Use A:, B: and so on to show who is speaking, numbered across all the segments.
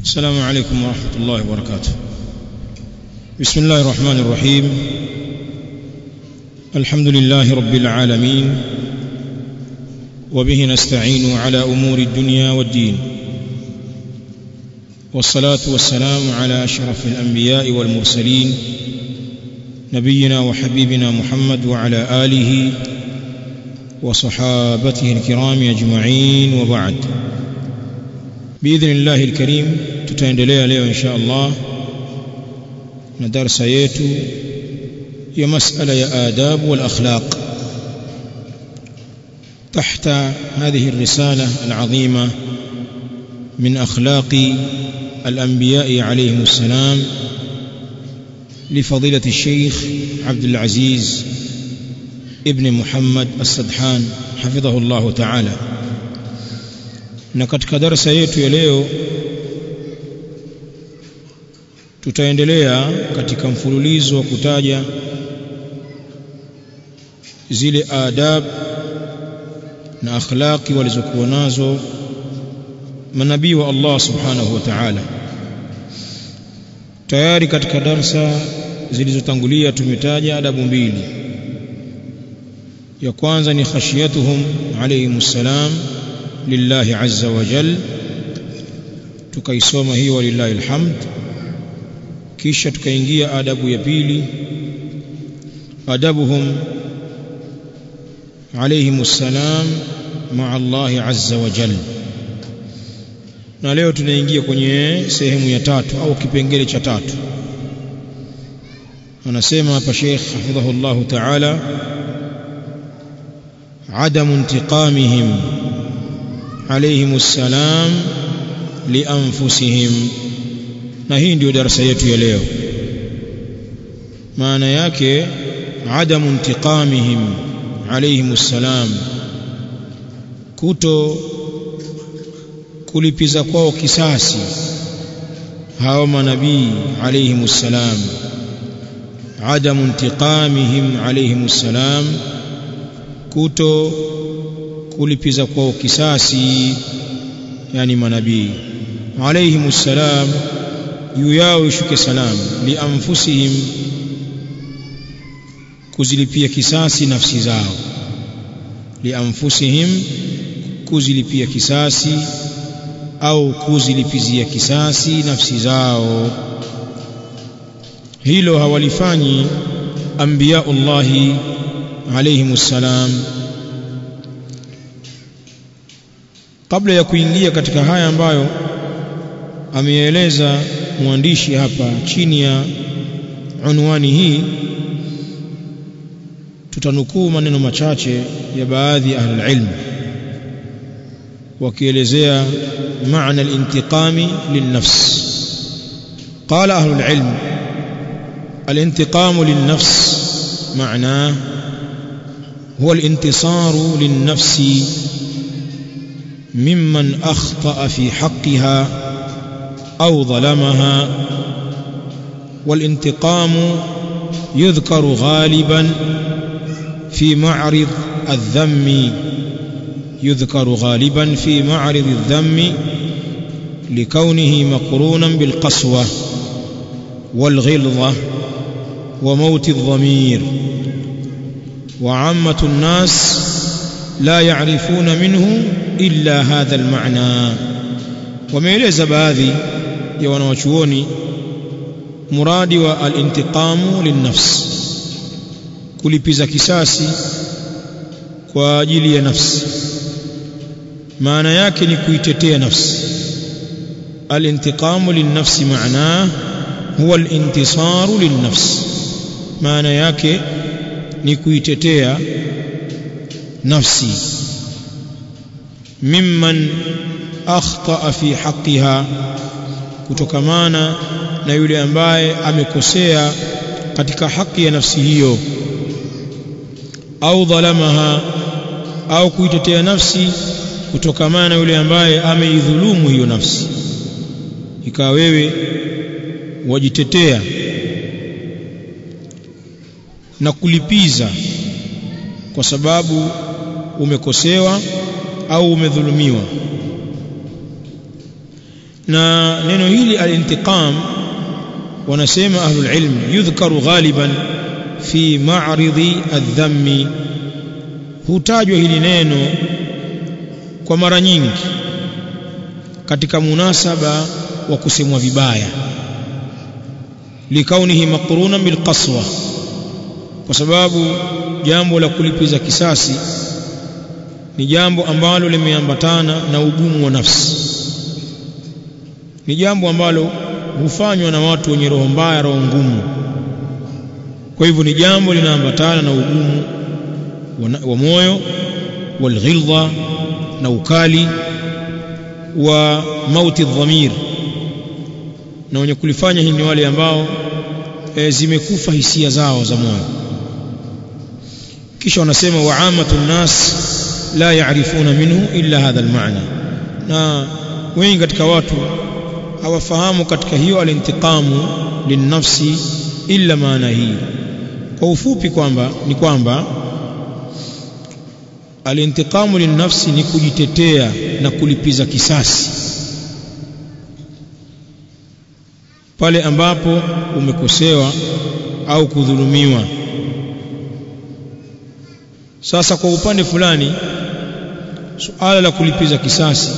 A: السلام عليكم ورحمة الله وبركاته بسم الله الرحمن الرحيم الحمد لله رب العالمين وبه نستعين على أمور الدنيا والدين والصلاة والسلام على أشرف الأنبياء والمرسلين نبينا وحبيبنا محمد وعلى آله وصحابته الكرام أجمعين وبعد بإذن الله الكريم tutaendelea leo insha Allah na darasa yetu ya masala ya adab wal akhlaq تحت هذه الرسالة العظيمة من أخلاق الأنبياء عليهم السلام لفضيلة الشيخ عبد العزيز ابن محمد السدحان حفظه الله تعالى na katika darasa yetu ya leo tutaendelea katika mfululizo wa kutaja zile adab na akhlaqi walizokuwa nazo manabii wa Allah subhanahu wa ta'ala tayari katika darsa zilizotangulia tumetaja adabu mbili ya kwanza ni khashiyatuhum alayhimus salam lillahi azza wa jal tukaisoma hiyo walillahi alhamd kisha tukaingia adabu ya pili adabuhum alayhimus salam ma'a Allah azza wa jal na leo tunaingia kwenye sehemu ya tatu au kipengele cha tatu anasema hapa Sheikh hafidhahullah ta'ala عدم انتقامهم عليهم السلام لانفسهم na hii ndio darasa yetu ya leo maana yake adamu intiqamihim alayhim salam kuto kulipiza kwao kisasi hao manabii alayhim salam adamu intiqamihim alayhim salam kuto kulipiza kwao kisasi yani manabii alayhim salam juu yao ishuke salam li anfusihim kuzilipia kisasi nafsi zao li anfusihim kuzilipia kisasi au kuzilipizia kisasi nafsi zao hilo hawalifanyi anbiyaullahi alayhim salam kabla ya kuingia katika haya ambayo ameeleza mwandishi hapa chini ya unwani hii tutanukuu maneno machache ya baadhi ya ahlul ilm wakielezea maana al-intiqami lin-nafs qala ahlul ilm al-intiqamu lin-nafs معناه هو الانتصار للنفس ممن اخطا في حقها او ظلمها والانتقام يذكر غالبا في معرض الذم يذكر غالبا في معرض الذم لكونه مقرونا بالقسوه والغلظه وموت الضمير وعامة الناس لا يعرفون منه إلا هذا المعنى وميلeza baadhi ya wanawachuoni muradi wa al-intiqamu lin-nafs kulipiza kisasi kwa ajili ya nafsi maana yake ni kuitetea nafsi al-intiqamu lin-nafsi maana huwa al-intisaru lin-nafs maana yake ni kuitetea nafsi mimman akhta fi haqqiha kutokamana na yule ambaye amekosea katika haki ya nafsi hiyo au dhalamaha au kuitetea nafsi kutokamana na yule ambaye ameidhulumu hiyo nafsi ikawa wewe wajitetea na kulipiza kwa sababu umekosewa au umedhulumiwa na neno hili al-intiqam wanasema ahlul ilm yudhkaru ghaliban fi ma'ridi adh-dhammi hutajwa hili neno kwa mara nyingi katika munasaba wa kusemwa vibaya likaunihi maqruna bil qaswa kwa sababu jambo la kulipiza kisasi ni jambo ambalo limeambatana na ugumu wa nafsi ni jambo ambalo hufanywa na watu wenye roho mbaya roho ngumu kwa hivyo ni jambo linaambatana na ugumu wa moyo walghilza na ukali wa mauti dhamir na wenye kulifanya hili ni wale ambao e, zimekufa hisia zao za moyo kisha wanasema waamatu nnas la yaarifuna minhu illa hadha almaana na wengi katika watu hawafahamu katika hiyo alintiqamu linnafsi illa maana hii kwa ufupi kwamba ni kwamba alintiqamu linnafsi ni kujitetea na kulipiza kisasi pale ambapo umekosewa au kudhulumiwa sasa kwa upande fulani suala la kulipiza kisasi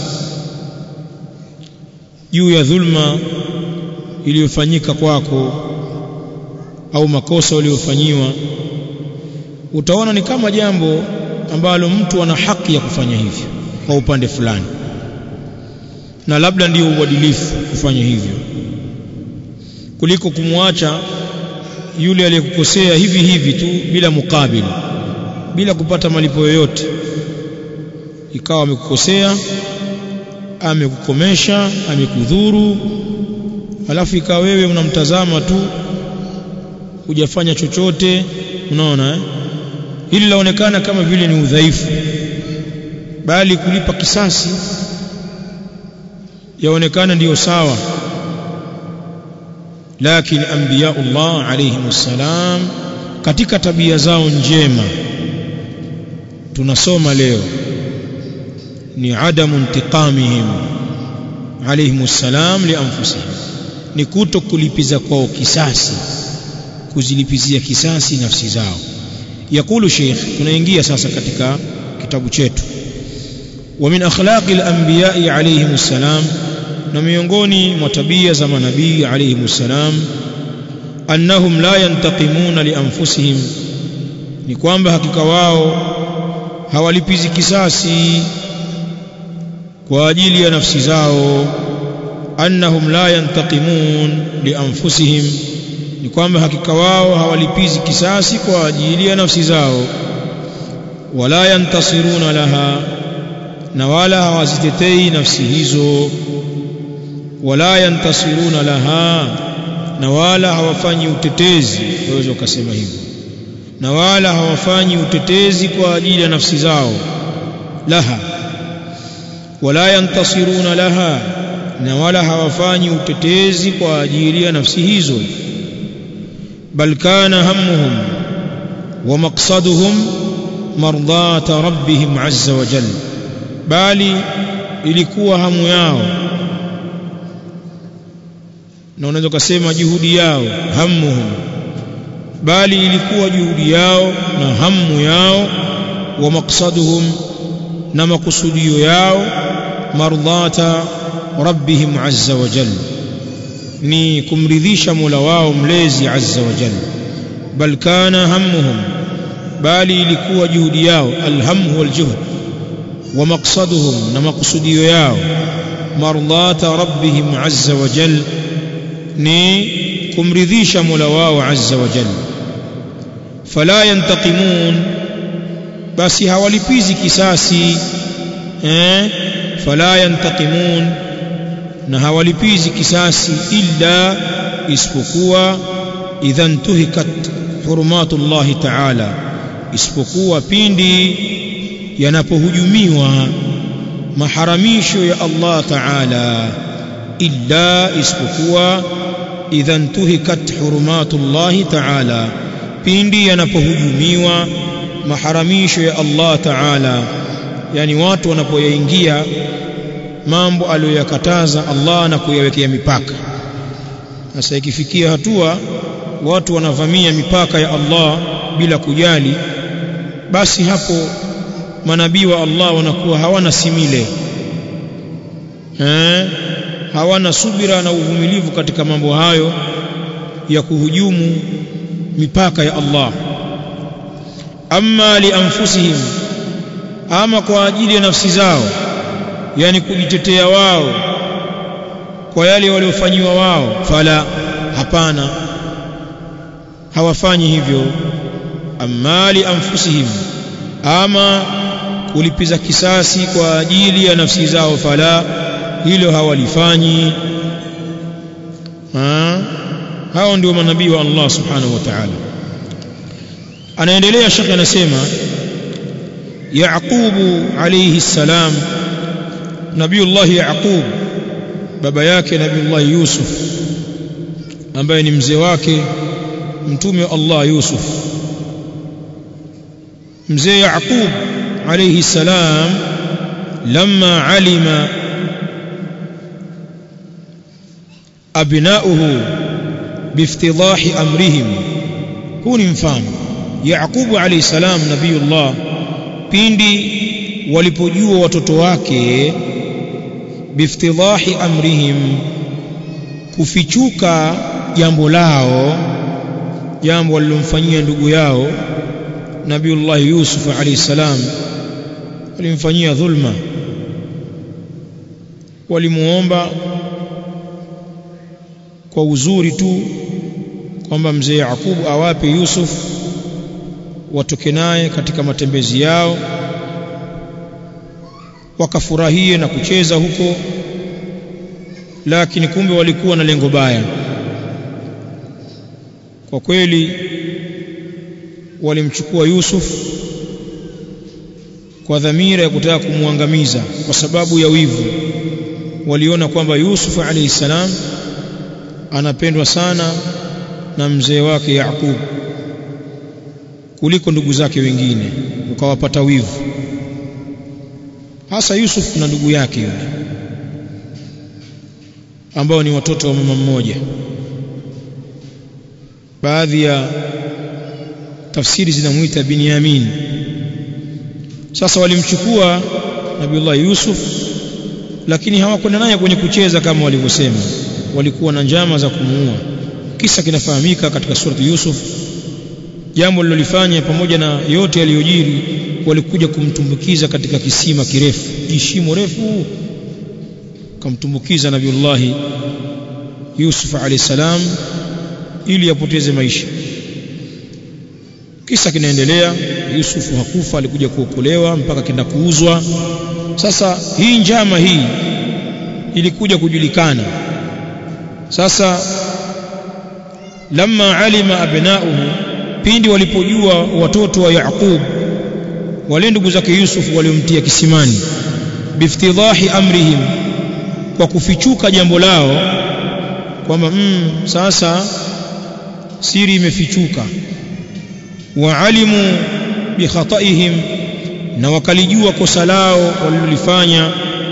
A: juu ya dhulma iliyofanyika kwako au makosa uliyofanyiwa utaona ni kama jambo ambalo mtu ana haki ya kufanya hivyo kwa upande fulani na labda ndiyo uadilifu kufanya hivyo kuliko kumwacha yule aliyekukosea hivi hivi tu bila mukabili bila kupata malipo yoyote ikawa amekukosea amekukomesha amekudhuru alafu ikawa wewe unamtazama tu hujafanya chochote unaona eh? hili laonekana kama vile ni udhaifu bali kulipa kisasi yaonekana ndiyo sawa lakini anbiyaullah alayhim salam katika tabia zao njema tunasoma leo ni adamu intiqamihim alayhim salam lianfusihim ni kuto kulipiza kwao kisasi kuzilipizia kisasi nafsi zao yakulu sheikh tunaingia sasa katika kitabu chetu wa min akhlaqi al-anbiya'i alayhim salam na miongoni mwa tabia za manabii alayhim salam annahum la yantaqimuna li anfusihim ni kwamba hakika wao hawalipizi kisasi kwa ajili ya nafsi zao annahum la yantaqimun li anfusihim ni kwamba hakika wao hawalipizi kisasi kwa ajili ya nafsi zao wala yantasiruna laha na wala hawazitetei nafsi hizo wala yantasiruna laha na wala hawafanyi utetezi waweza ukasema hivyo na wala hawafanyi utetezi kwa ajili ya nafsi zao laha wala yantasiruna laha na wala hawafanyi utetezi kwa ajili ya nafsi hizo bal kana hammuhum wa maqsaduhum mardata rabbihim azza wa jalla bali ilikuwa hamu yao na unaweza kusema juhudi yao hammuhum bali ilikuwa juhudi yao na hamu yao wa maqsaduhum na makusudio yao mardata rabbihim azza wa jalla ni kumridhisha Mola wao mlezi azza wa jalla bal kana hammuhum bali ilikuwa juhudi yao alhamu waljuhd wa maqsaduhum na makusudio yao mardata rabbihim azza wa jalla ni kumridhisha Mola wao azza wa jalla fala yantaqimun basi hawalipizi kisasi eh fala yantaqimun na hawalipizi kisasi illa isipokuwa idha ntuhikat hurumatullahi ta'ala isipokuwa pindi yanapohujumiwa maharamisho ya Allah ta'ala illa isipokuwa idha ntuhikat hurumatullahi ta'ala pindi yanapohujumiwa maharamisho ya Allah ta'ala yani watu wanapoyaingia mambo aliyoyakataza Allah na kuyawekea mipaka sasa ikifikia hatua watu wanavamia mipaka ya Allah bila kujali basi hapo manabii wa Allah wanakuwa hawana simile eh hawana subira na uvumilivu katika mambo hayo ya kuhujumu mipaka ya Allah amma li anfusihim ama kwa ajili ya nafsi zao yani kujitetea wao kwa yale waliofanyiwa wao fala hapana hawafanyi hivyo amma li anfusihim ama kulipiza kisasi kwa ajili ya nafsi zao fala hilo hawalifanyi ha? hao ndio manabii wa Allah subhanahu wa ta'ala anaendelea shekhi anasema Yaqubu alayhi salam Nabiullah Yaqub baba yake Nabiullah Yusuf ambaye ni mzee wake mtume wa Allah Yusuf mzee Yaqub alayhi salam lamma alima abnauhu biftidahi amrihim huu ni mfano Yaqubu alayhi salam nabiyullah pindi walipojua watoto wake biftidahi amrihim kufichuka jambo lao jambo walilomfanyia ndugu yao Nabiullah Yusuf alayhi salam walimfanyia dhulma walimuomba kwa uzuri tu kwamba mzee Yakubu awape Yusuf watoke naye katika matembezi yao wakafurahie na kucheza huko lakini kumbe walikuwa na lengo baya kwa kweli walimchukua Yusuf kwa dhamira ya kutaka kumwangamiza kwa sababu ya wivu waliona kwamba Yusuf alayhi salam anapendwa sana na mzee wake Yakub kuliko ndugu zake wengine ukawapata wivu hasa Yusuf na ndugu yake yule ambao ni watoto wa mama mmoja baadhi ya tafsiri zinamuita Binyamin sasa walimchukua Nabiullah Yusuf lakini hawakwenda naye kwenye kucheza kama walivyosema walikuwa na njama za kumuua kisa kinafahamika katika surati Yusuf jambo lilolifanya pamoja na yote yaliyojiri walikuja kumtumbukiza katika kisima kirefu jishimo refu kamtumbukiza nabiullahi Yusuf alayhi salam ili apoteze maisha kisa kinaendelea Yusuf hakufa alikuja kuokolewa mpaka kenda kuuzwa sasa hii njama hii ilikuja kujulikana sasa lamma alima abnauhu pindi walipojua watoto wa Yaqub wale ndugu zake Yusuf waliomtia kisimani biftidahi amrihim kwa kufichuka jambo lao kwamba mm, sasa siri imefichuka waalimu bikhataihim na wakalijua kosa lao walilofanya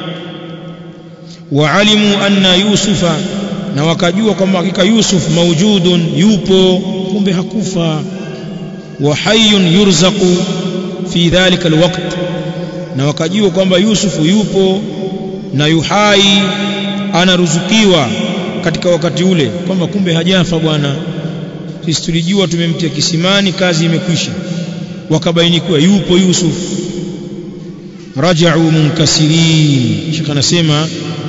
A: waalimu anna yusufa na wakajua kwamba hakika Yusuf maujudun yupo kumbe hakufa wa hayyun yurzaqu fi dhalika alwaqt na wakajua kwamba Yusufu yupo na yuhai anaruzukiwa katika wakati ule kwamba kumbe hajafa bwana sisi tulijua tumemtia kisimani kazi imekwisha wakabainikiwa yupo Yusuf raja'u munkasirin shika anasema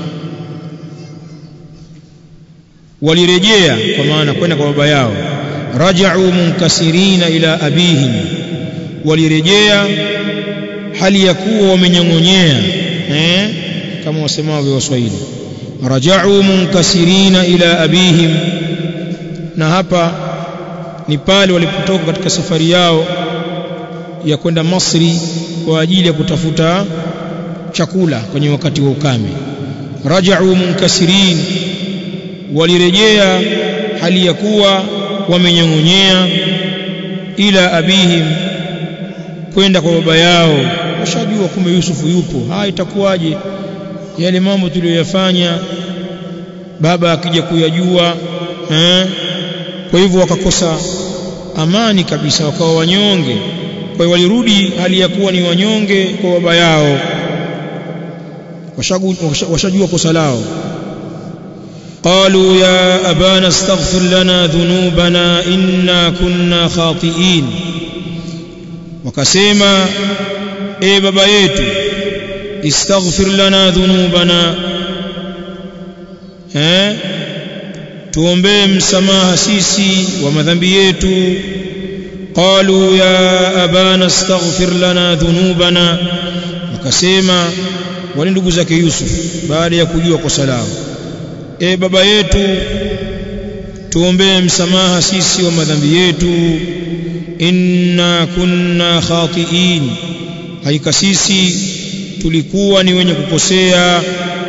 A: walirejea kwa maana kwenda kwa baba yao raja'u munkasirina ila abihim walirejea hali ya kuwa wamenyongonyea eh kama wasemavyo waswahili raja'u munkasirina ila abihim na hapa ni pale walipotoka katika safari yao ya kwenda Masri kwa ajili ya kutafuta chakula kwenye wakati wa ukame raja'u munkasirin walirejea hali ya kuwa wamenyongonyea ila abihim kwenda kwa baba yao washajua kumbe Yusufu yupo haya itakuwaje yale mambo tuliyoyafanya baba akija kuyajua eh kwa hivyo wakakosa amani kabisa wakawa wanyonge kwa hiyo walirudi hali ya kuwa ni wanyonge kwa baba yao washajua kosa lao قالوا يا أبانا استغفر لنا ذنوبنا إنا كنا خاطئين وكسيما إيه بابا يتو استغفر لنا ذنوبنا ها tuombee msamaha sisi wa madhambi yetu qalu ya abana astaghfir lana dhunubana wakasema wale ndugu zake Yusuf baada ya kujua kosa lao e baba yetu tuombee msamaha sisi wa madhambi yetu inna kunna khati'in haika sisi tulikuwa ni wenye kukosea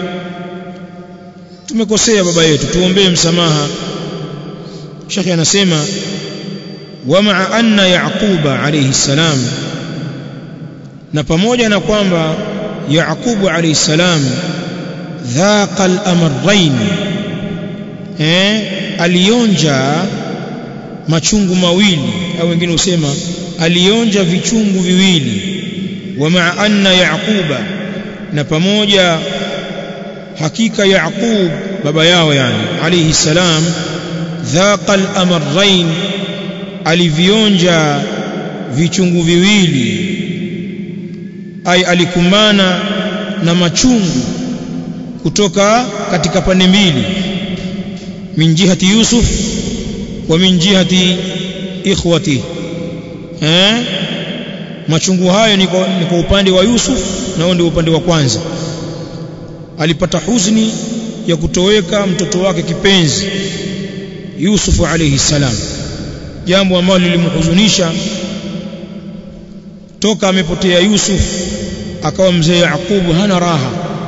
A: tumekosea baba yetu tuombee msamaha Sheikh anasema wama anna yaquba alayhi salam na pamoja na kwamba yaqubu alayhi salam dhaqa al-amrayn eh alionja machungu mawili au wengine usema alionja vichungu viwili wama anna yaquba na pamoja hakika yaqub baba yao yani alayhi salam dhaqa al-amrayn alivionja vichungu viwili ai alikumbana na machungu kutoka katika pande mbili min jihati yusuf wa min jihati ikhwati eh machungu hayo ni kwa, ni kwa upande wa yusuf na ndio upande wa kwanza alipata huzuni ya kutoweka mtoto wake kipenzi Yusuf alayhi salam jambo ambalo lilimhuzunisha toka amepotea Yusuf akawa mzee Yakubu hana raha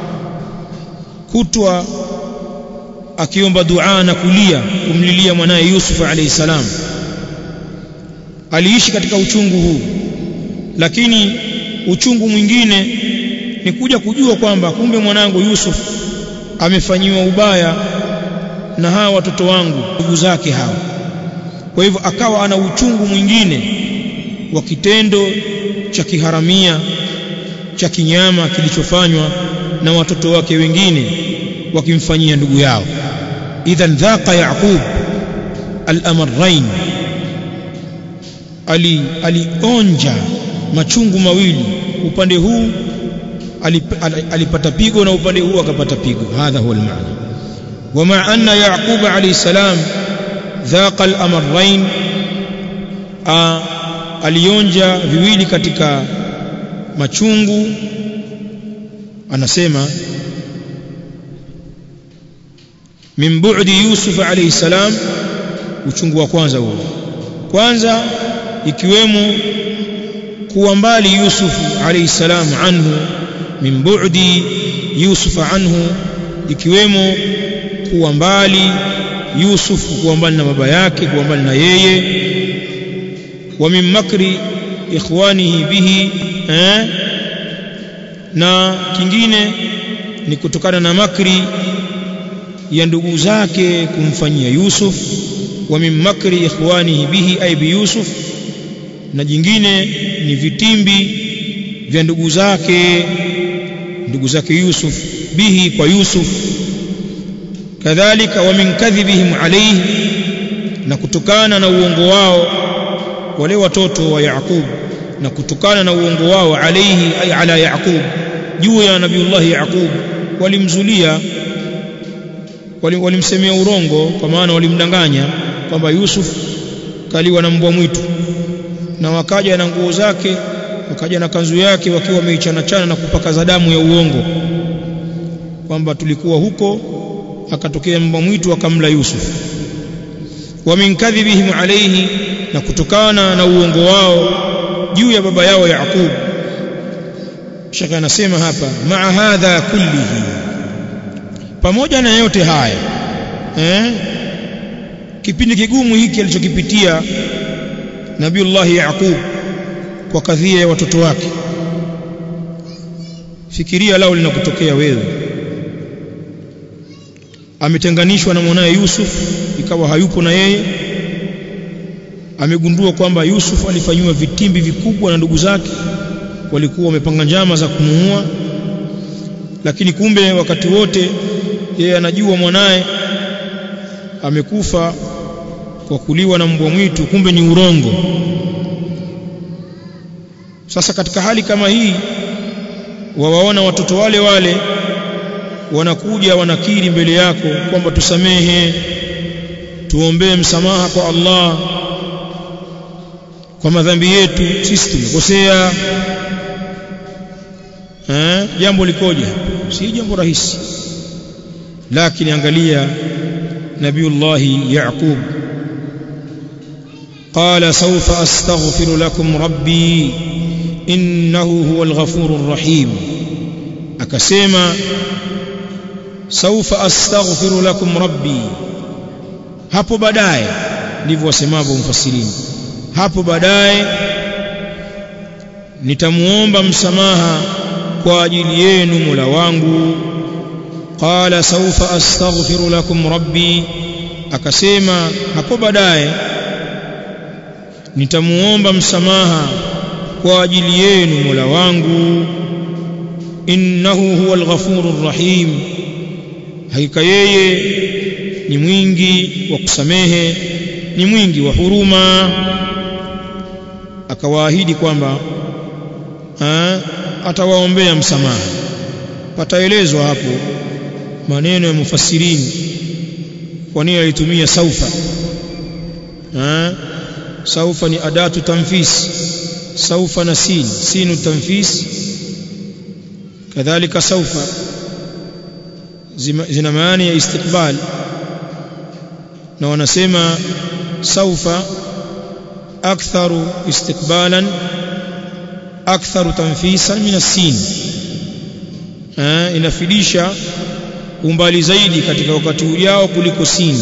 A: kutwa akiomba dua na kulia kumlilia mwanaye Yusuf alayhi salam aliishi katika uchungu huu lakini uchungu mwingine ni kuja kujua kwamba kumbe mwanangu Yusuf amefanyiwa ubaya na hawa watoto wangu ndugu zake hawa kwa hivyo akawa ana uchungu mwingine wa kitendo cha kiharamia cha kinyama kilichofanywa na watoto wake wengine wakimfanyia ndugu yao idhan dhaqa yaqub al-amrayn ali alionja machungu mawili upande huu alipata pigo na upande huu akapata pigo hadha huwa almaana wama anna yaqub alayhi salam dhaqa al-amrayn alionja viwili katika machungu anasema min bu'di yusuf alayhi salam uchungu wa kwanza huo kwanza ikiwemo kuwa mbali yusuf alayhi salam anhu min bu'di yusuf anhu ikiwemo kuwa mbali yusuf kuwa mbali na baba yake kuwa mbali na yeye wa min makri ikhwanihi bihi eh? na kingine ni kutokana na makri ya ndugu zake kumfanyia Yusuf wa min makri ikhwanihi bihi ay bi Yusuf na jingine ni vitimbi vya ndugu zake ndugu zake Yusuf bihi kwa Yusuf kadhalika wa min kadhibihim alayhi na kutokana na uongo wao wale watoto wa Yaqub na kutokana na uongo wao alayhi ay ala Yaqub juu ya nabiullah Yaqub walimzulia walimsemea urongo kwa maana walimdanganya kwamba Yusuf kaliwa na mbwa mwitu na wakaja na nguo zake wakaja na kanzu yake wakiwa wameichana chana na kupakaza damu ya uongo kwamba tulikuwa huko akatokea mbwa mwitu akamla Yusuf wa min kadhibihim alayhi na kutokana na uongo wao juu ya baba yao Yaqub shaka anasema hapa maa hadha kullihi pamoja na yote haya eh kipindi kigumu hiki alichokipitia Nabiullah Yaqub kwa kadhia ya watoto wake fikiria lao linakutokea wewe ametenganishwa na mwanaye Yusuf ikawa hayupo na yeye amegundua kwamba Yusuf alifanyiwa vitimbi vikubwa na ndugu zake walikuwa wamepanga njama za kumuua lakini kumbe wakati wote yeye anajua mwanaye amekufa kwa kuliwa na mbwa mwitu kumbe ni urongo sasa katika hali kama hii wawaona watoto wale wale wanakuja wanakiri mbele yako kwamba tusamehe tuombee msamaha kwa Allah kwa madhambi yetu sisi tumekosea eh jambo likoje si jambo rahisi lakini angalia nabiullah yaqub قال سوف أستغفر لكم ربي إنه هو الغفور الرحيم أكسيما سوف أستغفر لكم ربي hapo baadaye ndivyo wasemavyo mfasirini hapo baadaye nitamuomba msamaha kwa ajili yenu Mola wangu qala sawfa astaghfiru lakum rabbi akasema hapo baadaye nitamuomba msamaha kwa ajili yenu Mola wangu innahu huwal ghafurur rahim hakika yeye ni mwingi wa kusamehe ni mwingi wa huruma akawaahidi kwamba atawaombea msamaha pataelezwa hapo maneno ya mufassirini kwa nini alitumia saufa ha? saufa ni adatu tanfis saufa na sin sinu tanfis kadhalika saufa zina maana ya istiqbal na wanasema saufa aktharu istiqbalan aktharu tanfisan min as-sin inafidisha umbali zaidi katika wakati ujao kuliko sin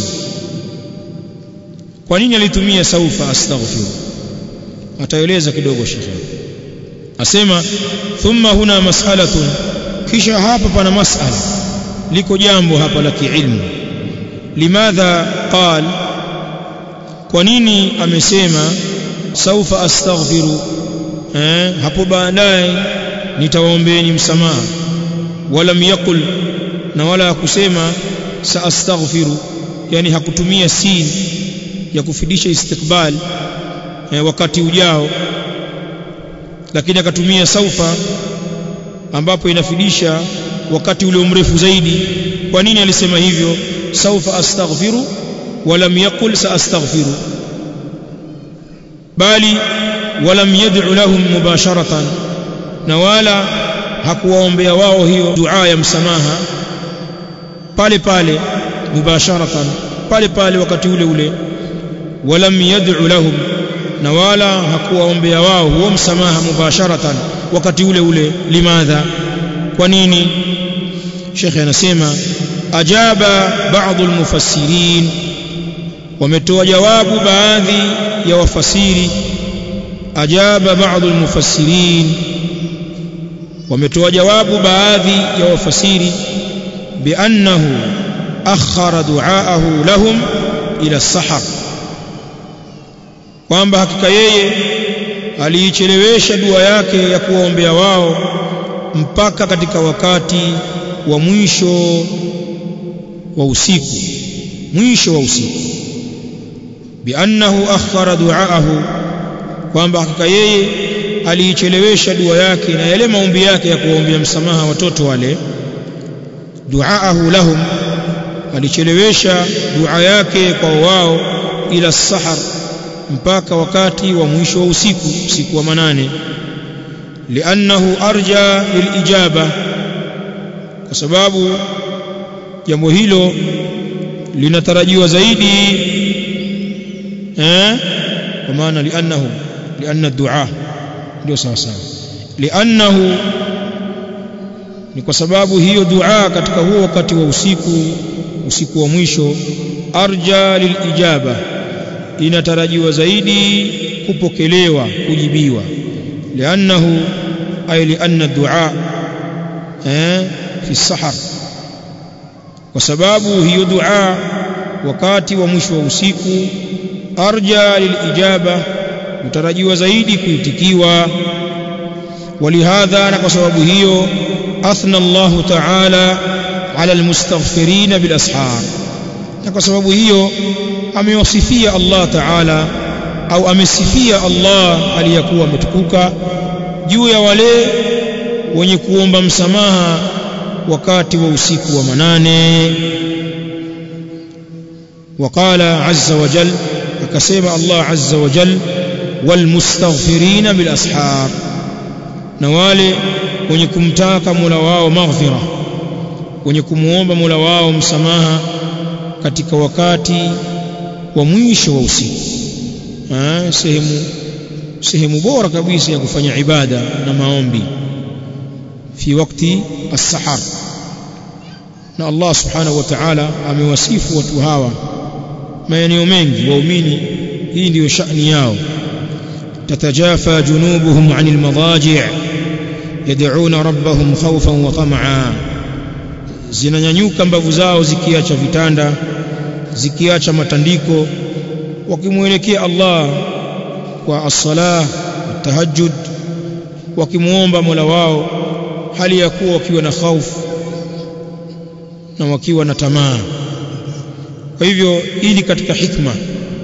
A: kwa nini alitumia saufa astaghfir ataeleza kidogo shekhe asema thumma huna mas'alatun kisha hapa pana mas'ala liko jambo hapa la kiilmu limadha qal kwa nini amesema saufa astaghfiru eh, hapo baadaye nitawaombeeni msamaha walam yaqul na wala hakusema saastaghfiru yani hakutumia sin ya kufidisha istiqbal eh, wakati ujao lakini akatumia saufa ambapo inafidisha wakati ule mrefu zaidi kwa nini alisema hivyo saufa astaghfiru walam yaqul saastaghfiru bali walam yad'u lahum mubasharatan na wala hakuwaombea wao hiyo dua ya msamaha pale pale mubasharatan pale pale wakati ule ule walam yad'u lahum na wala hakuwaombea wao huo msamaha mubasharatan wakati ule ule limadha kwa nini shekhe anasema ajaba baadhi almufassirin wametoa jawabu baadhi ya wafasiri ajaba baadhi almufassirin wametoa jawabu baadhi ya wafasiri biannahu akhara duaahu lahum ila sahar kwamba hakika yeye aliichelewesha dua yake ya kuwaombea wao mpaka katika wakati wa mwisho wa usiku mwisho wa usiku biannahu akhara duaahu kwamba hakika yeye aliichelewesha dua yake na yale maombi yake ya kuwaombea msamaha watoto wale duaahu lahum alichelewesha dua yake kwa wao ila sahar mpaka wakati wa mwisho wa usiku usiku wa manane liannahu arja lilijaba kwa sababu jambo hilo linatarajiwa zaidi eh kwa maana liannahu lianna dua ndio sawa sawa liannahu ni kwa sababu hiyo dua katika huo wakati wa usiku usiku wa mwisho arja lilijaba inatarajiwa zaidi kupokelewa kujibiwa liannahu ay lianna dua eh fi sahar kwa sababu hiyo dua wakati wa mwisho wa usiku arja lilijaba utarajiwa zaidi kuitikiwa ولهذا na kwa sababu hiyo athna Allah ta'ala ala almustaghfirin bil ashar na kwa sababu hiyo amewasifia Allah ta'ala au amesifia Allah aliyakuwa ametukuka juu ya wale wenye kuomba msamaha wakati wa usiku wa manane وقال عز وجل akasema Allah azza wa jal walmustaghfirina bil ashar na wale wenye kumtaka Mola wao maghfira wenye kumuomba Mola wao msamaha katika wakati wa mwisho wa usiku sehemu sehemu bora kabisa ya kufanya ibada na maombi fi wakati as-sahar na Allah subhanahu wa ta'ala amewasifu watu hawa maeneo mengi waumini hii ndiyo shani yao tatajafa junubuhum anil madaji' yad'una rabbahum khawfan wa tam'a zinanyanyuka mbavu zao zikiacha vitanda zikiacha matandiko wakimwelekea Allah kwa as-salah tahajjud wakimuomba Mola wao hali ya kuwa wakiwa na hofu na wakiwa na tamaa kwa hivyo hii ni katika hikma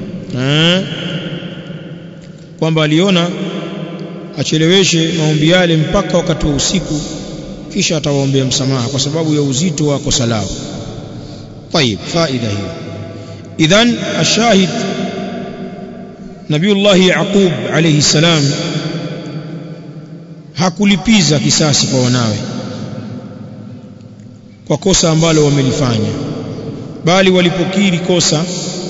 A: kwamba aliona acheleweshe maombi yale mpaka wakati wa usiku kisha atawaombea msamaha kwa sababu ya uzito wa kosa lao طيب faida hiyo idhan ashahid nabiullah yaqub alayhi salam hakulipiza kisasi kwa wanawe kwa kosa ambalo wamelifanya bali walipokiri kosa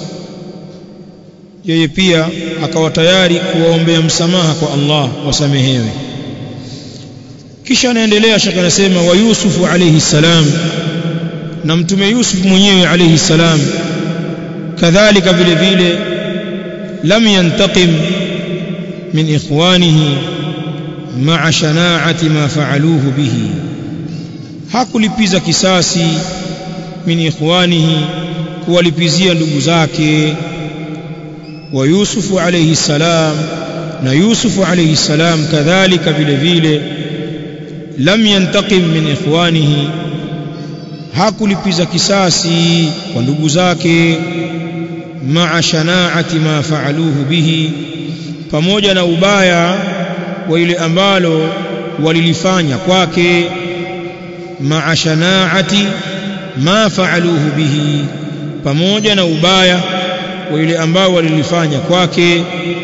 A: yeye pia akawa tayari kuwaombea msamaha kwa Allah wasamehewe kisha anaendelea shaka anasema wa Yusufu alayhi salam na mtume Yusuf mwenyewe alayhi salam kadhalika vile vile lam yantaqim min ikhwanihi ma'a shana'ati ma fa'aluhu bihi hakulipiza kisasi min ikhwanihi kuwalipizia ndugu zake wa Yusufu alayhi salam na Yusufu alayhi salam kadhalika vile vile lam yantaqim min ikhwanihi hakulipiza kisasi kwa ndugu zake ma'a shana'ati ma fa'aluhu bihi pamoja na ubaya wa ile ambalo walilifanya kwake ma'a shana'ati ma fa'aluhu bihi pamoja na ubaya wa ile ambao walilifanya kwake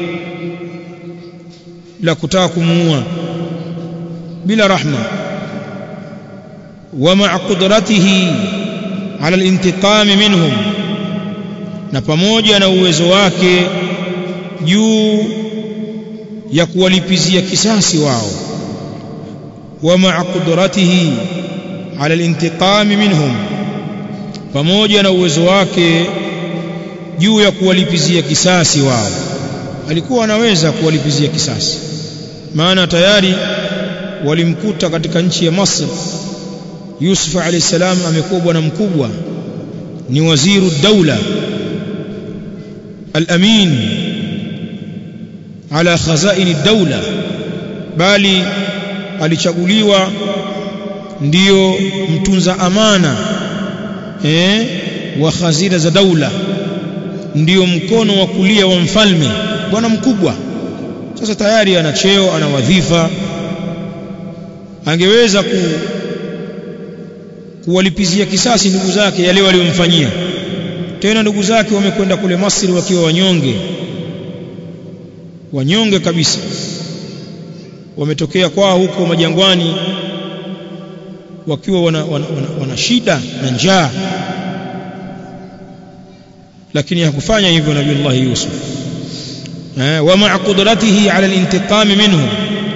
A: la kutaka kumuua bila rahma wa ma'a qudratihi ala al-intiqam minhum na pamoja na uwezo wake juu ya kuwalipizia kisasi wao wa ma'a qudratihi ala al-intiqam minhum pamoja na uwezo wake juu ya kuwalipizia kisasi wao alikuwa anaweza kuwalipizia kisasi maana tayari walimkuta katika nchi ya Masr Yusuf alayhi salam amekuwa bwana mkubwa ni waziru daula al-amin ala khazaini daula bali alichaguliwa ndiyo mtunza amana eh wa khazina za daula ndiyo mkono wa kulia wa mfalme bwana mkubwa sasa tayari ana cheo ana wadhifa angeweza ku kuwalipizia kisasi ndugu zake yale waliomfanyia tena ndugu zake wamekwenda kule Masri wakiwa wanyonge wanyonge kabisa wametokea kwao huko majangwani wakiwa wana, wana, wana, wana shida na njaa lakini hakufanya hivyo nabii Allah Yusuf eh wa ma'a qudratihi 'ala al-intiqam minhum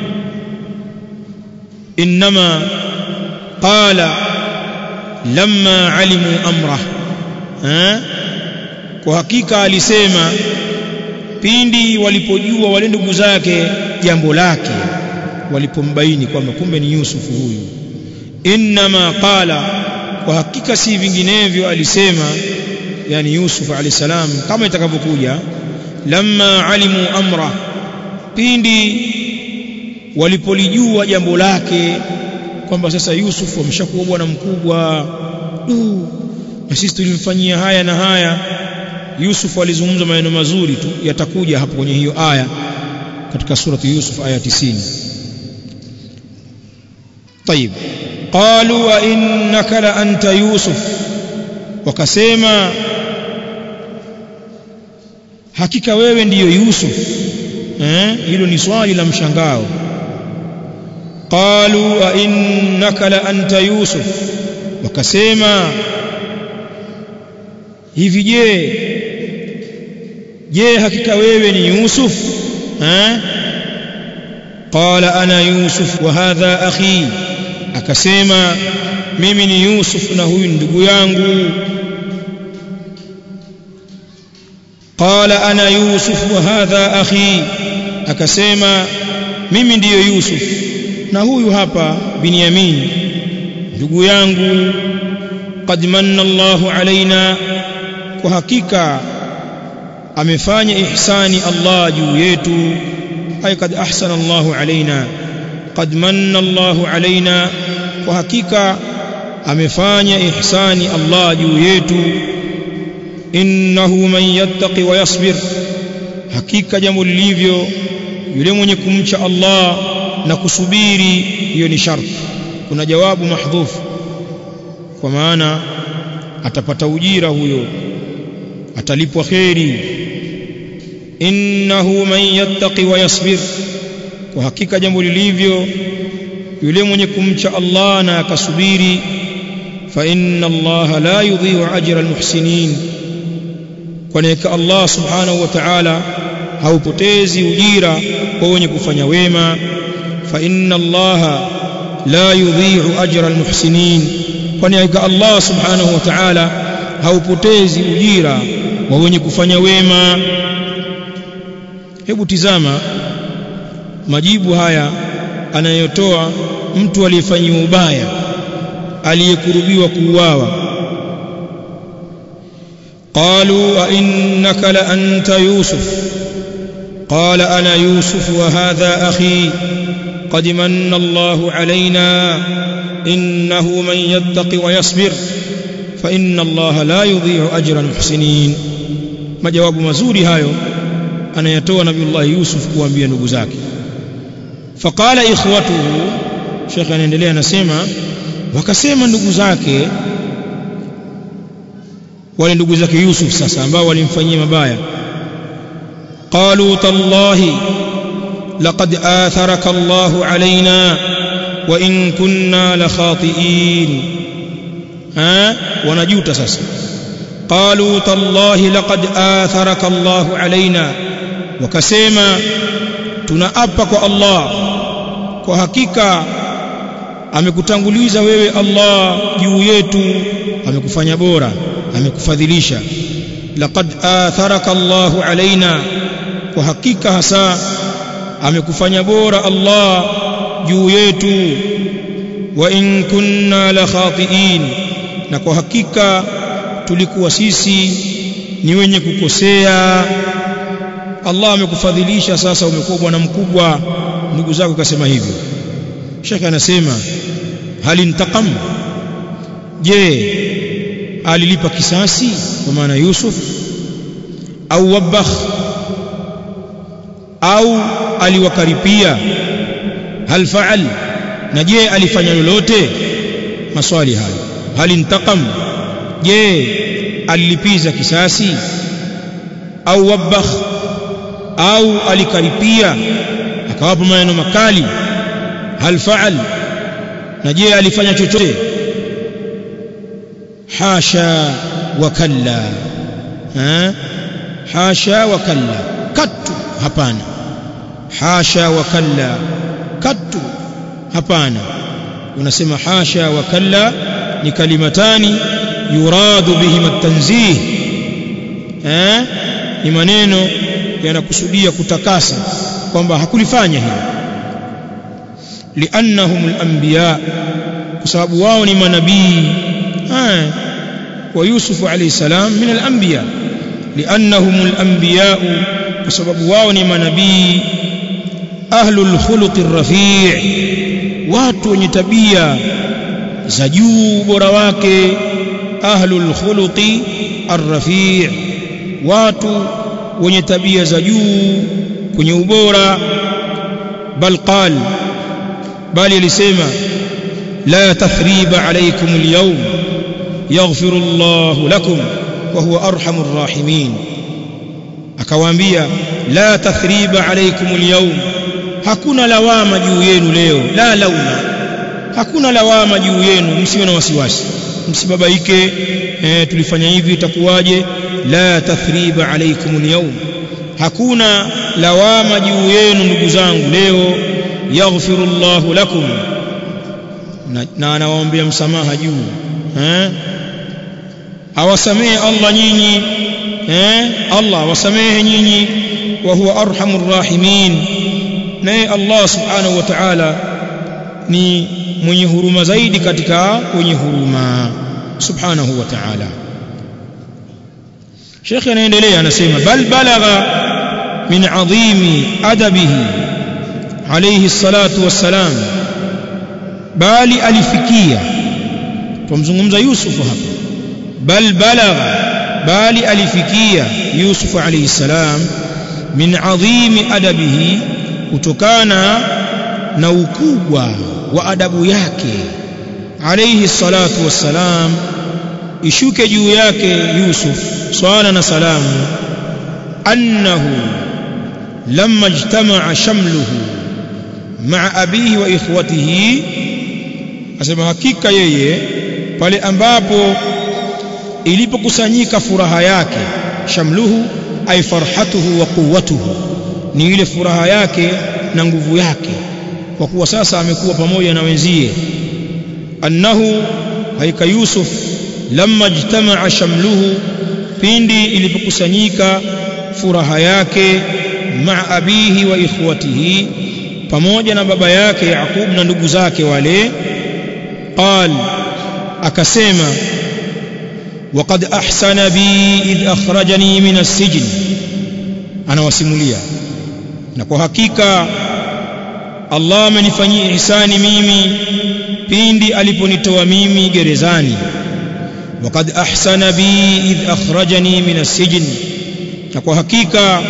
A: inma qala lamma 'alimu amrah eh kwa hakika alisema pindi walipojua wale ndugu zake jambo lake walipombaini kwamba kumbe ni Yusuf huyu inma qala kwa hakika si vinginevyo alisema yani Yusuf alayhi salam kama itakavyokuja lamma alimu amra pindi walipolijua jambo lake kwamba sasa Yusuf ameshakuwa bwana mkubwa du na sisi tulimfanyia haya na haya Yusuf alizungumza maneno mazuri tu yatakuja hapo kwenye hiyo aya katika surati Yusuf aya 90 طيب قالوا وانك لانت يوسف wakasema hakika wewe ndiyo Yusuf eh hilo ni swali la mshangao qalu a innaka la anta yusuf wakasema hivi je je hakika wewe ni yusuf eh qala ana yusuf wa hadha akhi akasema mimi ni yusuf na huyu ndugu yangu qala ana yusuf wa hadha akhi akasema mimi ndiyo yusuf na huyu hapa binyamin ndugu yangu qad manna Allahu alaina kwa hakika amefanya ihsani Allah juu yetu ay kad ahsana Allahu alaina qad manna Allahu alaina kwa hakika amefanya ihsani Allah juu yetu innahu man yattaqi wa yasbir hakika jambo lilivyo yule mwenye kumcha Allah na kusubiri hiyo ni sharti kuna jawabu mahdhufu kwa maana atapata ujira huyo atalipwa kheri innahu man yattaqi wa yasbir kwa hakika jambo lilivyo yule mwenye kumcha Allah na akasubiri fa inna Allah la yudhi'u ajra almuhsinin kwani Allah subhanahu wa ta'ala haupotezi ujira kwa wenye kufanya wema fa inna Allah la yudhi'u ajra almuhsinin kwani Allah subhanahu wa ta'ala haupotezi ujira wa wenye kufanya wema hebu tizama majibu haya anayotoa mtu aliyefanyiwa ubaya aliyekurubiwa kuuawa قالوا أئنك لأنت يوسف قال أنا يوسف وهذا أخي قد من الله علينا إنه من يتق ويصبر فإن الله لا يضيع أجر المحسنين ما جواب مزوري هايو أنا يتوى نبي الله يوسف kuambia ndugu zake فقال إخوته شيخ anaendelea anasema wakasema ndugu zake wale ndugu zake Yusuf sasa ambao walimfanyia mabaya qalu tallahi laqad atharaka Allahu alaina wa in kunna la khati'in ha wanajuta sasa qalu tallahi laqad atharaka Allahu alaina wakasema tunaapa kwa Allah kwa hakika amekutanguliza wewe Allah juu yetu amekufanya bora amekufadhilisha laqad atharaka Allahu alaina kwa hakika hasa amekufanya bora Allah juu yetu wa in kunna la khati'in na kwa hakika tulikuwa sisi ni wenye kukosea Allah amekufadhilisha sasa umekuwa bwana mkubwa ndugu zako kasema hivyo Sheikh anasema hali intaqam je alilipa kisasi kwa maana Yusuf au wabakh au aliwakaripia hal faal na je alifanya lolote maswali hayo hal intaqam je alilipiza kisasi au wabakh au alikaripia akawapa maneno makali hal faal na je alifanya chochote hasha wa kalla ha hasha wa kalla katu hapana hasha wa kalla katu hapana unasema hasha wa kalla ni kalimatani yuradu bihim at-tanzih eh ni maneno yanakusudia kutakasa kwamba hakulifanya hilo liannahum al-anbiya kwa sababu wao ni manabii ah wa Yusuf alayhi salam min al-anbiya li'annahum al-anbiya kwa sababu wao ni manabii ahlul khuluqi rafi' watu wenye tabia za juu bora wake ahlul khuluqi arrafi' watu wenye tabia za juu kwenye ubora bal qal bali alisema la tathriba alaykum alyawm yaghfiru Allahu lakum wa huwa arhamur rahimin akawaambia la tathriba alaykum alyawm hakuna lawama juu yenu leo la lauma hakuna lawama juu yenu msiwe na wasiwasi msibabaike eh, tulifanya hivi itakuwaje la tathriba alaykum alyawm hakuna lawama juu yenu ndugu zangu leo yaghfiru Allahu lakum na, na anawaombea msamaha juu eh awasamehe Allah nyinyi eh Allah awasamehe nyinyi wa huwa arhamur rahimin naye Allah subhanahu wa ta'ala ni mwenye huruma zaidi katika wenye huruma subhanahu wa ta'ala Sheikh anaendelea anasema bal balagha min adhimi adabihi alayhi salatu wassalam bali alifikia tumzungumza Yusuf hapa bal balagha bali alifikia Yusuf alayhi salam min adhimi adabihi kutokana na ukubwa wa adabu yake alayhi salatu wassalam ishuke juu yake Yusuf swala na salamu annahu lamma ijtama'a shamluhu ma'a abihi wa ikhwatihi asema hakika yeye pale ambapo ilipokusanyika furaha yake shamluhu ay farhatuhu wa quwwatuhu ni ile furaha yake na nguvu yake kwa kuwa sasa amekuwa pamoja na wenzie annahu haika yusuf lamma jtamaa shamluhu pindi ilipokusanyika furaha yake maa abihi wa ikhwatihi pamoja na baba yake Yaqub na ndugu zake wale qal akasema وقد أحسن بي إذ أخرجني من السجن أنا وسموليا نكو حقيقة Allah amenifanyia ihsani mimi pindi aliponitoa mimi gerezani waqad ahsana bi idh akhrajani min as-sijn na kwa hakika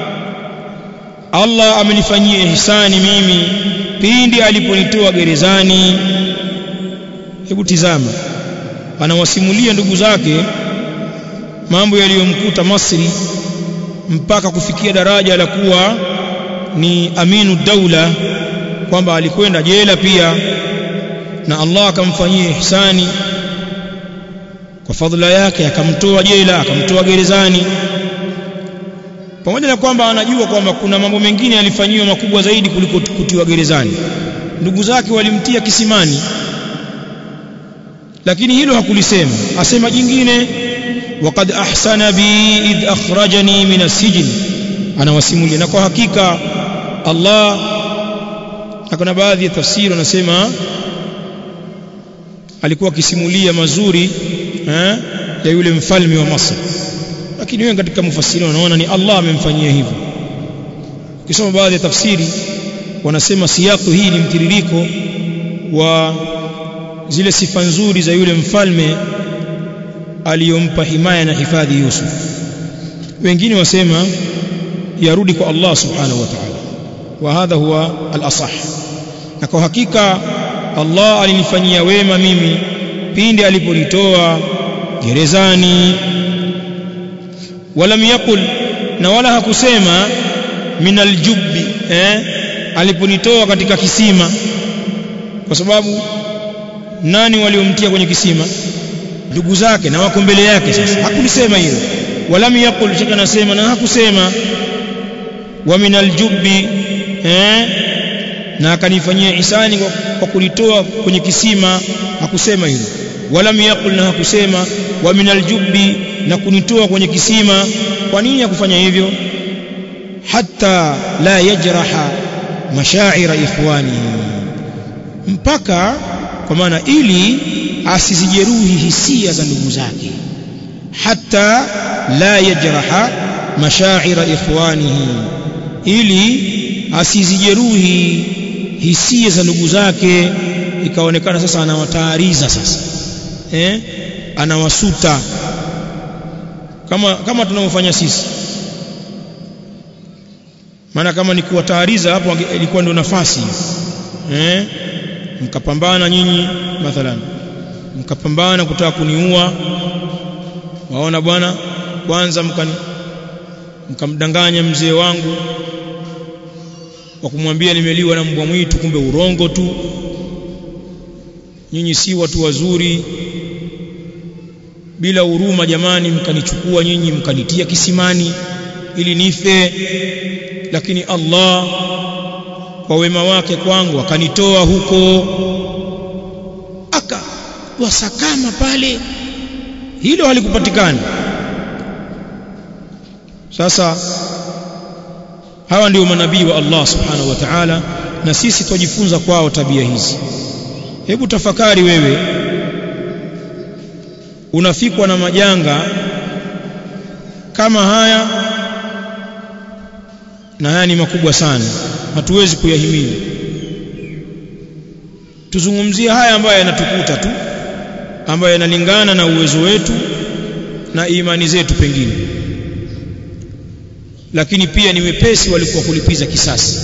A: Allah amenifanyia ihsani mimi pindi aliponitoa gerezani hebu tizama anawasimulia ndugu zake mambo yaliyomkuta Masri mpaka kufikia daraja la kuwa ni aminu daula kwamba alikwenda jela pia na Allah akamfanyia ihsani kwa fadhila yake akamtoa jela akamtoa gerezani pamoja na kwamba anajua kwamba kuna mambo mengine yalifanyiwa makubwa zaidi kuliko kutiwa gerezani ndugu zake walimtia kisimani lakini hilo hakulisema asema jingine waqad ahsana bi idh akhrajani min as-sijn anawasimulia na kwa hakika Allah na kuna baadhi ya tafsiri wanasema alikuwa akisimulia mazuri eh, ya yule mfalme wa Masri lakini wengi katika mufassiri wanaona ni Allah amemfanyia hivyo ukisoma baadhi ya tafsiri wanasema siyaku hii ni mtiririko wa zile sifa nzuri za yule mfalme aliyompa himaya na hifadhi Yusuf wengine wasema yarudi kwa Allah subhanahu wa ta'ala wa hadha huwa al-asah na kwa hakika Allah alinifanyia wema mimi pindi aliponitoa gerezani walam yakul na wala hakusema min aljubbi eh aliponitoa katika kisima kwa sababu nani waliomtia kwenye kisima ndugu zake na wako mbele yake sasa hakulisema hilo walam yakul shaka nasema na hakusema wa min aljubbi eh na akanifanyia ihsani kwa, kwa kulitoa kwenye kisima hakusema hilo walam yakul na hakusema wa min aljubbi na kunitoa kwenye kisima kwa nini hakufanya hivyo hatta la yajraha mashaira ikhwani mpaka kwa maana ili asizijeruhi hisia za ndugu zake hatta la yajraha mashaira ikhwanihi ili asizijeruhi hisia za ndugu zake ikaonekana sasa anawataariza sasa eh anawasuta kama kama tunavyofanya sisi maana kama ni kuwataariza hapo ilikuwa ndio nafasi eh mkapambana nyinyi mathalan mkapambana kutaka kuniua waona bwana kwanza mkani mkamdanganya mzee wangu wa kumwambia nimeliwa na mbwa mwitu kumbe urongo tu nyinyi si watu wazuri bila huruma jamani mkanichukua nyinyi mkanitia kisimani ili nife lakini Allah kwa wema wake kwangu akanitoa huko aka wasakama pale hilo halikupatikana sasa hawa ndio manabii wa Allah subhanahu wa ta'ala na sisi tujifunza kwao tabia hizi hebu tafakari wewe unafikwa na majanga kama haya na haya ni makubwa sana hatuwezi kuyahimili tuzungumzie haya ambayo yanatukuta tu ambayo yanalingana na uwezo wetu na imani zetu pengine lakini pia ni wepesi walikuwa kulipiza kisasi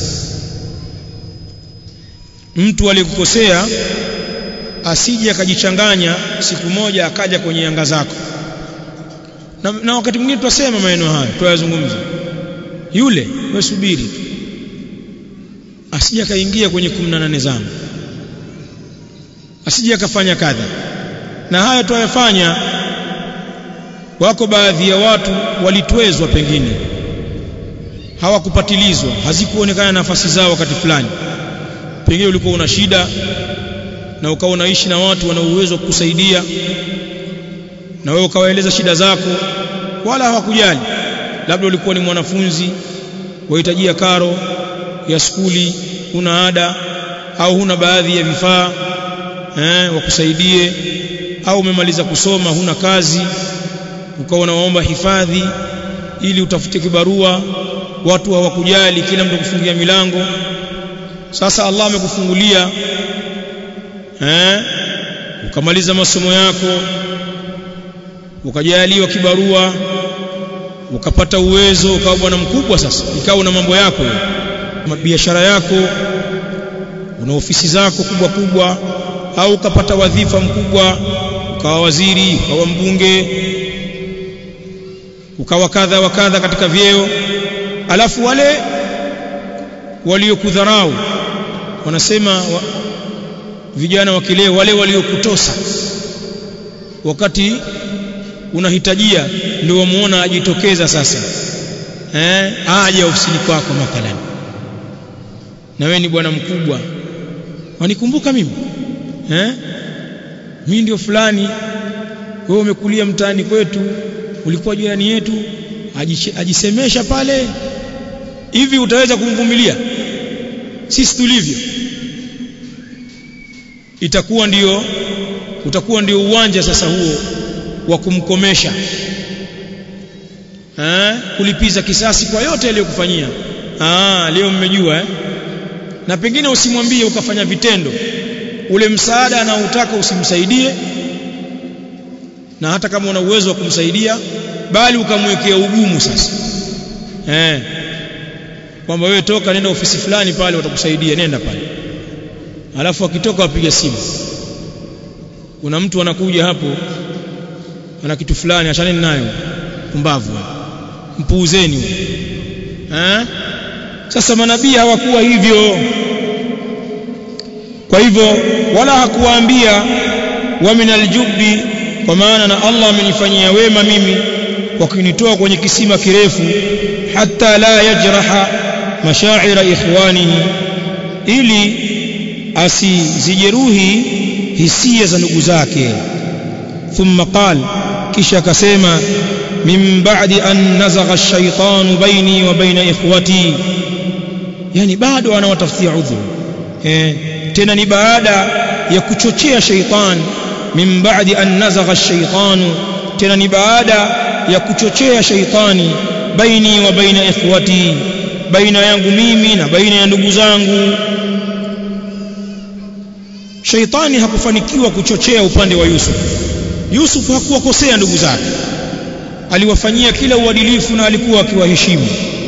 A: mtu aliyekukosea asije akajichanganya siku moja akaja kwenye anga zako na, na wakati mwingine tutasema maneno haya tuyazungumza yule wewe subiri tu asije akaingia kwenye 18 zangu asije akafanya kadha na haya tuyafanya wako baadhi ya watu walitwezwa pengine hawakupatilizwa hazikuonekana nafasi zao wakati fulani pengine ulikuwa una shida na ukawa unaishi na watu wana uwezo wa kukusaidia na wewe ukawaeleza shida zako wala hawakujali labda ulikuwa ni mwanafunzi wahitajia karo ya skuli huna ada au huna baadhi ya vifaa eh, wakusaidie au umemaliza kusoma huna kazi ukawa unawaomba hifadhi ili utafute kibarua watu hawakujali kila mtu kufungia milango sasa Allah amekufungulia eh ukamaliza masomo yako ukajaliwa kibarua ukapata uwezo ukawa bwana mkubwa sasa ikawa una mambo yako biashara yako una ofisi zako kubwa kubwa au ukapata wadhifa mkubwa ukawa waziri ukawa mbunge ukawa kadha wa kadha katika vyeo alafu wale waliokudharau wanasema wa, vijana wa kileo wale waliokutosa wakati unahitajia ndio wamuona ajitokeza sasa eh aje ofisini kwako mathalan na wewe ni bwana mkubwa wanikumbuka mimi eh mimi ndio fulani wewe umekulia mtaani kwetu ulikuwa jirani yetu ajisemesha pale hivi utaweza kumvumilia sisi tulivyo itakuwa ndio utakuwa ndio uwanja sasa huo wa kumkomesha eh kulipiza kisasi kwa yote aliyokufanyia ah leo mmejua eh na pengine usimwambie ukafanya vitendo ule msaada anaotaka usimsaidie na hata kama una uwezo wa kumsaidia bali ukamwekea ugumu sasa eh kwamba wewe toka nenda ofisi fulani pale watakusaidia nenda pale alafu akitoka wapiga simu kuna mtu anakuja hapo ana kitu fulani achaneni nayo pumbavu mpuuzeni eh sasa manabii hawakuwa hivyo kwa hivyo wala hakuwaambia wa min aljubbi kwa maana na Allah amenifanyia wema mimi kwa kunitoa kwenye kisima kirefu hatta la yajraha mashaira ikhwanihi ili asizijeruhi hisia za ndugu zake thumma qal kisha akasema min ba'di an nazagha ash-shaytanu baini wa baina ikhwati yani bado anawatafutia udhuru eh tena ni baada ya kuchochea sheitan min ba'di an nazagha ash-shaytanu tena ni baada ya kuchochea sheitani baini wa baina ikhwati baina yangu mimi na baina ya ndugu zangu sheitani hakufanikiwa kuchochea upande wa Yusuf Yusuf hakuwakosea ndugu zake aliwafanyia kila uadilifu na alikuwa akiwaheshimu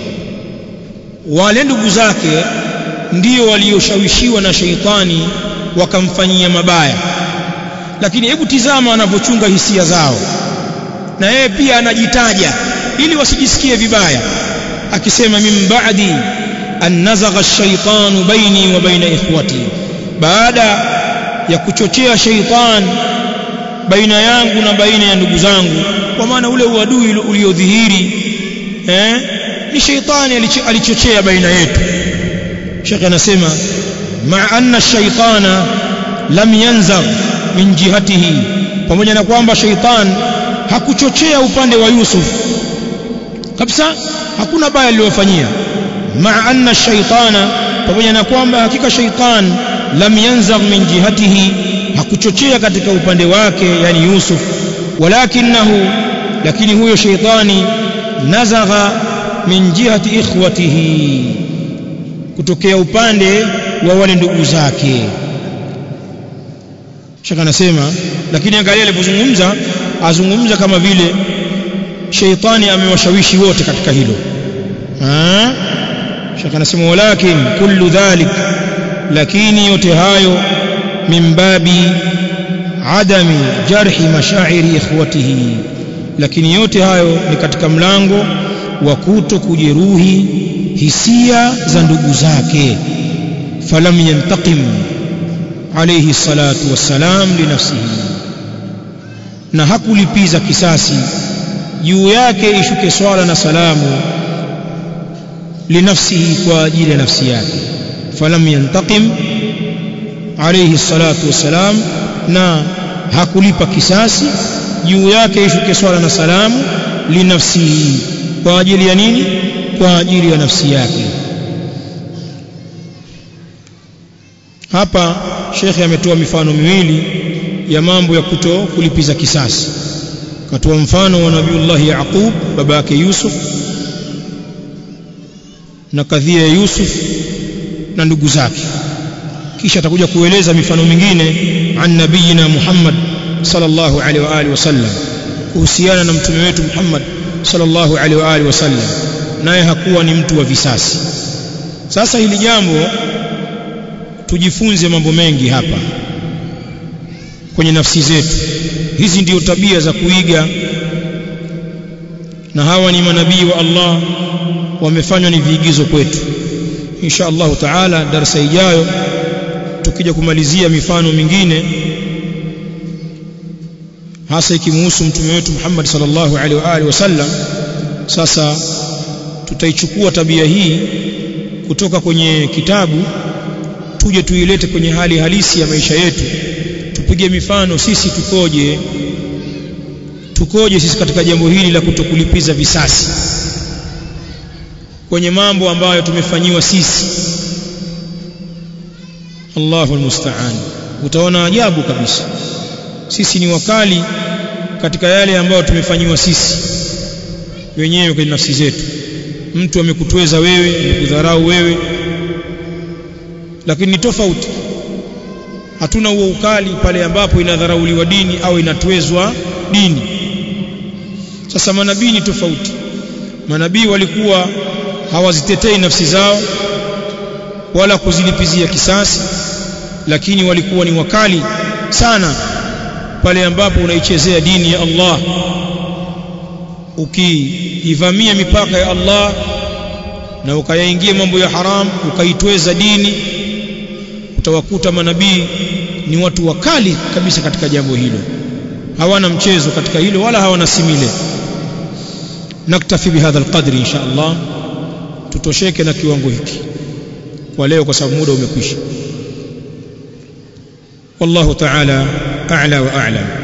A: wale ndugu zake ndio walioshawishiwa na sheitani wakamfanyia mabaya lakini hebu tizama anavyochunga hisia zao na yeye pia anajitaja ili wasijisikie vibaya akisema min ba'di an nazagha ash-shaytanu baini wa baina ikhwati baada ya kuchochea sheitan baina yangu na baina ya ndugu zangu kwa maana ule uadui uliodhihiri eh ni sheitani alichochea baina yetu Sheikh anasema ma anna ash-shaytana lam yanzagh min jihatihi pamoja na kwamba sheitan hakuchochea upande wa Yusuf kabisa hakuna baya aliyofanyia ma anna ash-shaytana pamoja na kwamba hakika sheitan lam yanzagh min jihatihi hakuchochea katika upande wake yani Yusuf walakinahu lakini huyo sheitani nazagha min jihati ikhwatihi kutokea upande wa wale ndugu zake shaka anasema lakini angalia alipozungumza azungumza kama vile sheitani amewashawishi wote katika hilo ah shaka anasema walakin kullu dhalik lakini yote hayo min babi adami jarhi mashairi ikhwatihi lakini yote hayo ni katika mlango wa kuto kujeruhi hisia za ndugu zake falam yantaqim alayhi salatu wassalam linafsihi na hakulipiza kisasi juu yake ishuke swala na salamu linafsihi kwa ajili ya nafsi yake falam yantaqim alayhi salatu wassalam na hakulipa kisasi juu yake ishuke swala na salamu linafsihi kwa ajili ya nini kwa ajili ya nafsi yake hapa shekhe ametoa mifano miwili ya mambo ya kuto kulipiza kisasi katoa mfano wa nabiullahi yaqub baba yake yusuf na kadhia ya yusuf na ndugu zake kisha atakuja kueleza mifano mingine an nabiyina Muhammad sallallahu alaihi wa alihi wasallam kuhusiana na mtume wetu Muhammad sallallahu alaihi wa alihi wasallam naye hakuwa ni mtu wa visasi sasa hili jambo tujifunze mambo mengi hapa kwenye nafsi zetu hizi ndio tabia za kuiga na hawa ni manabii wa Allah wamefanywa ni viigizo kwetu insha Allah taala darasa ijayo tukija kumalizia mifano mingine hasa ikimuhusu mtume wetu Muhammad sallallahu alaihi wa alihi wasallam sasa tutaichukua tabia hii kutoka kwenye kitabu tuje tuilete kwenye hali halisi ya maisha yetu tupige mifano sisi tukoje tukoje sisi katika jambo hili la kutokulipiza visasi kwenye mambo ambayo tumefanyiwa sisi Allahu almusta'an utaona ajabu kabisa sisi ni wakali katika yale ambayo tumefanyiwa sisi wenyewe kwenye nafsi zetu mtu amekutweza wewe amekudharau wewe lakini ni tofauti hatuna huo ukali pale ambapo inadharauliwa dini au inatwezwa dini sasa manabii ni tofauti manabii walikuwa hawazitetei nafsi zao wala kuzilipizia kisasi lakini walikuwa ni wakali sana pale ambapo unaichezea dini ya Allah ukiivamia mipaka ya Allah na ukayaingia mambo ya haram ukaitweza dini utawakuta manabii ni watu wakali kabisa katika jambo hilo hawana mchezo katika hilo wala hawana simile naktafi bihadha alqadri insha Allah tutosheke na kiwango hiki kwa leo kwa sababu muda umekwisha wallahu ta'ala a'la wa a'lam